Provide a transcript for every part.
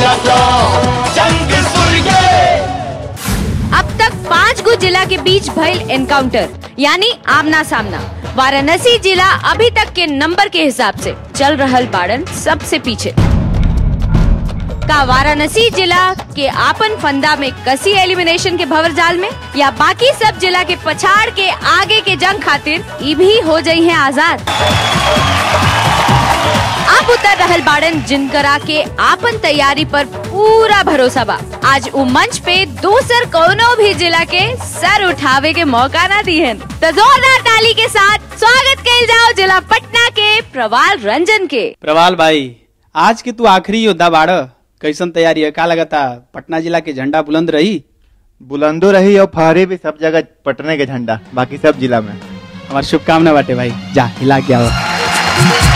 लखनऊ जंग सूर्य अब तक पाँच गो जिला के बीच भइल एनकाउंटर यानी आमना सामना वाराणसी जिला अभी तक के नंबर के हिसाब से चल रहल बाड़न सबसे पीछे का वाराणसी जिला के आपन फंदा में कसी एलिमिनेशन के भवर जाल में या बाकी सब जिला के पछाड़ के आगे के जंग खातिर ई भी हो जाई है आजाद अब उतर रहल बाड़न जिनकरा के आपन तैयारी पर पूरा भरोसा बा आज उ मंच पे दूसर कोनो भी जिला के सर उठावे के मौका ना दिहन तो जोरदार ताली के साथ स्वागत कइल जाओ जिला पटना के प्रवाल रंजन के प्रवाल भाई आज के तू आखिरी योद्धा बाड़ कैसन तैयारी है का लगता पटना जिला के झंडा बुलंद रही बुलंदो रही और फहरे भी सब जगह पटने के झंडा बाकी सब जिला में हमार शुभकामना बाटे भाई जा हिला के आओ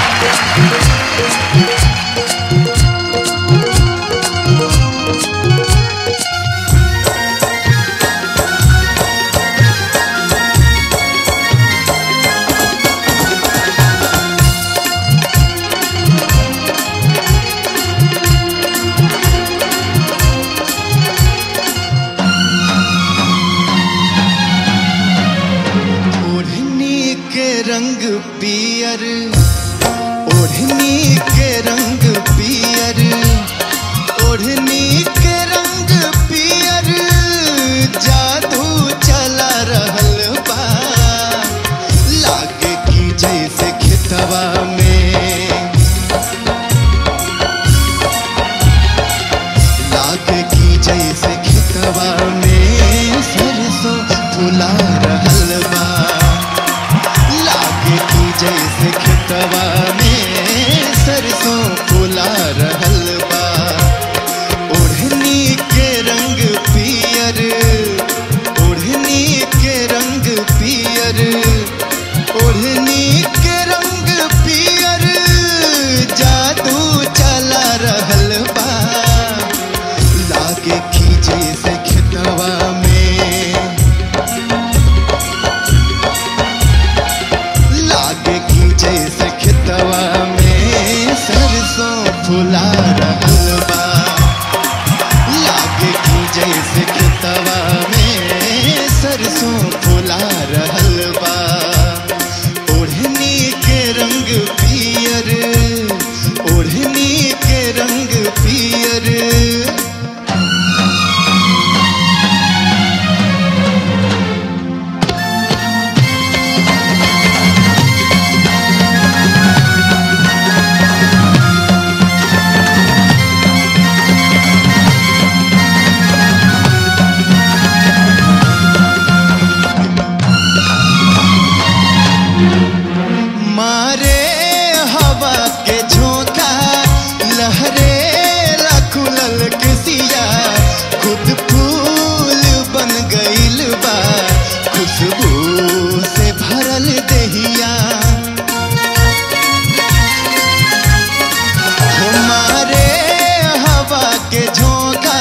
ओढ़नी के रंग पियर ओढ़नी के रंग पियर ओढ़नी के रंग पियर जादू चला रहल बा लागे की जैसे खेतवा में लागे की जैसे खेतवा में सरसों फुला रहल बा लागे की जैसे खेतवा में सरसों फुला रहल बा ओढ़नी के रंग पियर ओढ़नी के रंग पियर ओढ़नी के रंग पियर जादू चला रहल बा लागे खींचे से खेतवा में लागे खींचे से खेतवा में सरसों फुला रहल बा लागे खींचे से खेतवा में सरसों फुला रहल बा ओढ़नी के रंग पियर ओढ़नी के रंग पियर मारे हवा के झोंका लहरे खुलल के सिया खुद फूल बन गइल बा खुशबू से भरल दहिया हमारे हवा के झोंका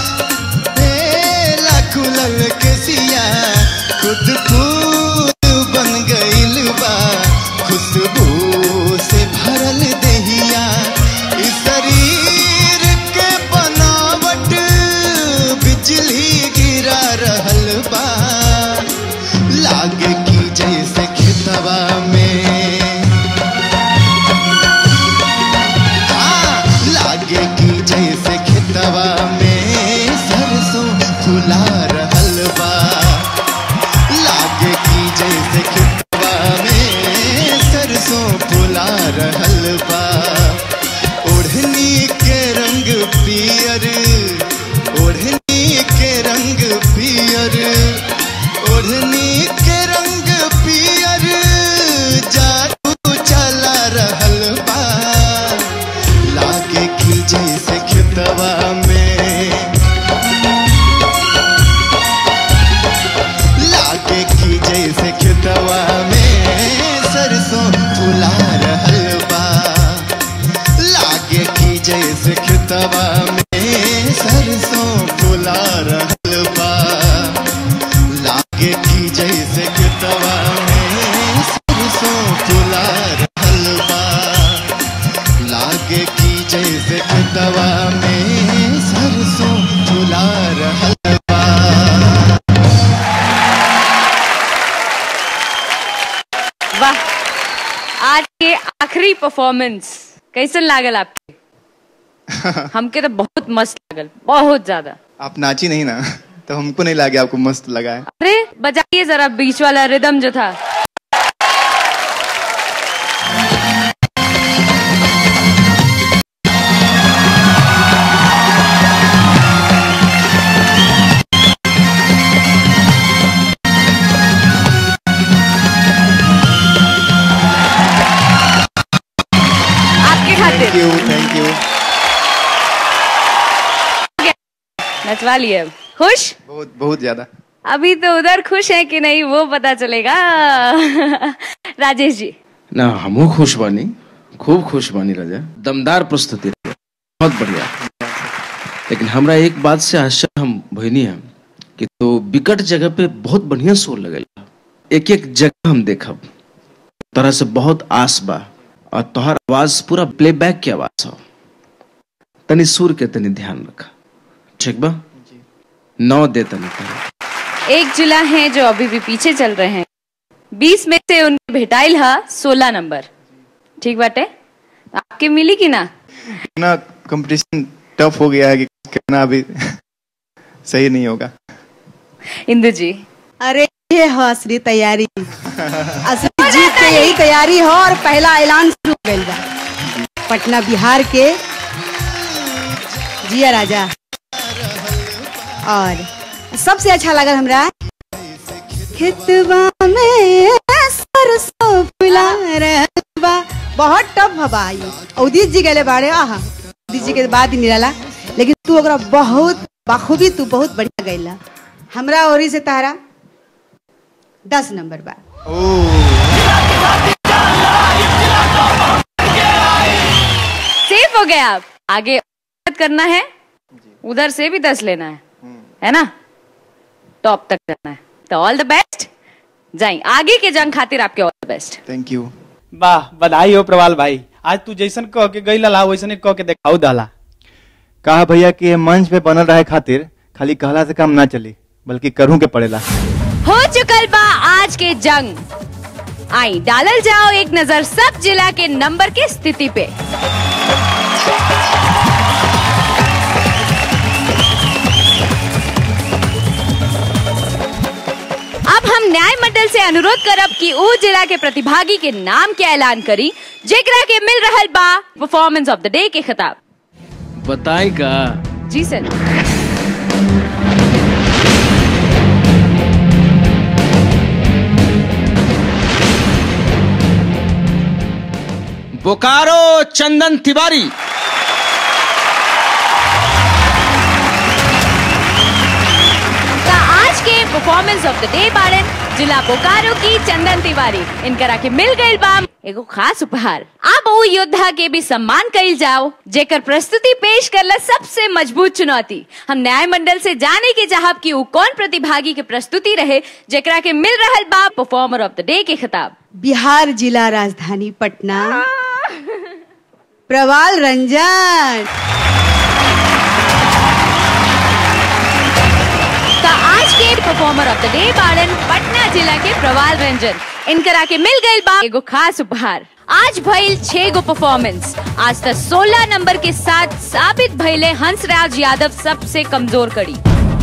बेला खुलल के सिया खुद फूल बन गइल बा खुशबू से भरल दहिया इस शरीर के बनावट बिजली गिरा रहल बा लागे की जैसे खेतवा में हाँ, लागे की जैसे खेतवा में सरसों फुला रहल बा लागे की जैसे खेतवा में सरसों फुला रहल बा ओढ़नी के रंग पियर ओढ़नी के रंग पियर ओढ़नी के रंग पियर जादू चला रहल बा लागे की जैसे खेतवा में लागे की जैसे खेतवा में सरसों फुला रहल बा लागे की जैसे खेतवा में सरसों फुला रहल बा लागे की जैसे खेतवा में सरसों फुला रहल बा लागे की जैसे खेतवा में आखिरी परफॉर्मेंस कैसन लागल आपके हमके तो बहुत मस्त लागल बहुत ज्यादा आप नाची नहीं ना तो हमको नहीं लगे आपको मस्त लगा है अरे बजाइए जरा बीच वाला रिदम जो था आपके थैंक खातिर यू थैंक यू नचवा लिए खुश बहुत बहुत ज्यादा अभी तो उधर खुश है कि नहीं वो पता चलेगा राजेश जी ना हमहू खुश बानी खूब खुश बानी राजा दमदार प्रस्तुति रहे बहुत बढ़िया लेकिन हमरा एक बात से आश्चर्य हम भइनी है कि तो विकट जगह पे बहुत बढ़िया शोर लगेला एक एक जगह हम देखब तरह से बहुत आस बा और तोहर आवाज पूरा प्लेबैक की आवाज हो तनी सुर के तनी ध्यान रखा ठीक बा नौ दे तनी तनी एक जिला है जो अभी भी पीछे चल रहे हैं बीस में से उनके भेटाइल हा सोलह नंबर ठीक बाटे आपके मिली कि ना ना कंपटीशन टफ हो गया है कि कहना अभी सही नहीं होगा इंदु जी अरे ये हो असली तैयारी असली जीत के यही तैयारी हो और पहला ऐलान शुरू हो गइल बा पटना बिहार के जिया राजा और सबसे अच्छा लगल हमरा खेतवा में सरसों फुला रहल बा बहुत टफ हवा आई उदित जी गले बाड़े आहा उदित जी के बाद ही निराला लेकिन तू ओकरा बहुत बाखूबी तू बहुत बढ़िया गैला हमरा ओरी से तारा दस नंबर बा सेफ हो गए आप आगे मेहनत करना है उधर से भी दस लेना है है ना टॉप तक करना है तो ऑल द बेस्ट जाए आगे के जंग खातिर आपके all the best thank you वाह बधाई हो प्रवाल भाई आज तू जैसन कह के गई ला वैसन कह के देखाऊ दला कहा भैया कि ये मंच पे बनल रहे खातिर खाली कहला से काम ना चली बल्कि करूँ के पड़ेला हो चुकल बा आज के जंग आई डालल जाओ एक नजर सब जिला के नंबर के स्थिति पे अब हम न्याय मंडल से अनुरोध करब कि ऊ जिला के प्रतिभागी के नाम के ऐलान करी जेकरा के मिल रहल बा परफॉर्मेंस ऑफ द डे के खिताब बताई का जी सर बोकारो चंदन तिवारी का आज के परफॉर्मेंस ऑफ द डे बारन जिला बोकारो की चंदन तिवारी इनकरा के मिल गई बाम एगो खास उपहार अब वो योद्धा के भी सम्मान कइल जाओ जेकर प्रस्तुति पेश करला सबसे मजबूत चुनौती हम न्याय मंडल से जाने के चाहब कि वो कौन प्रतिभागी के प्रस्तुति रहे जेकरा के मिल रहल बा परफॉर्मर ऑफ द डे के खिताब बिहार जिला राजधानी पटना प्रवाल रंजन का आज के परफॉर्मर ऑफ द डे बाड़न पटना जिला के प्रवाल रंजन इनकरा के मिल गई बा एगो खास उपहार आज भइल छह गो परफॉर्मेंस आज तक 16 नंबर के साथ साबित भइले हंसराज यादव सबसे कमजोर कड़ी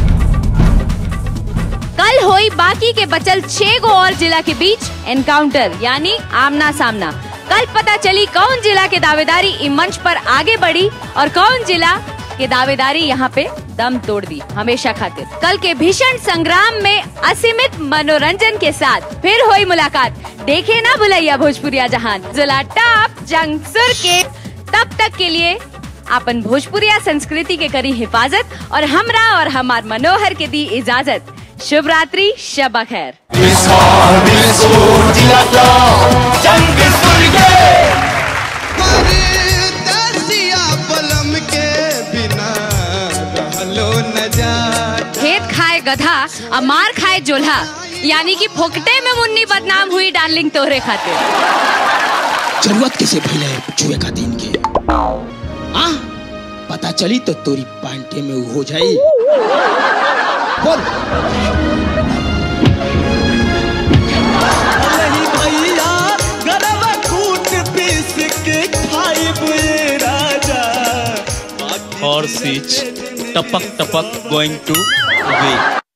कल होई बाकी के बचल छह गो और जिला के बीच एनकाउंटर यानी आमना सामना कल पता चली कौन जिला के दावेदारी इस मंच पर आगे बढ़ी और कौन जिला के दावेदारी यहाँ पे दम तोड़ दी हमेशा खातिर कल के भीषण संग्राम में असीमित मनोरंजन के साथ फिर हुई मुलाकात देखे ना भुलैया भोजपुरिया जहान जिला टॉप जंग सुर के तब तक के लिए अपन भोजपुरिया संस्कृति के करी हिफाजत और हमरा और हमार मनोहर के दी इजाजत शुभ रात्रि शब खैर मिसाल मिसूर जिला टॉप जंग सुरगे परदेसिया पलम के बिना रहलो न जाता खेत खाए गधा और मार खाए जोल्हा यानी कि फोकटे में मुन्नी बदनाम हुई डार्लिंग तोहरे खातिर जरूरत कैसे भइले छुए का दिन के आ पता चली तो तोरी पांटे में उ हो जाई बोल नहीं भैया गरबा कूट पीस horse is tapak tapak going to weigh.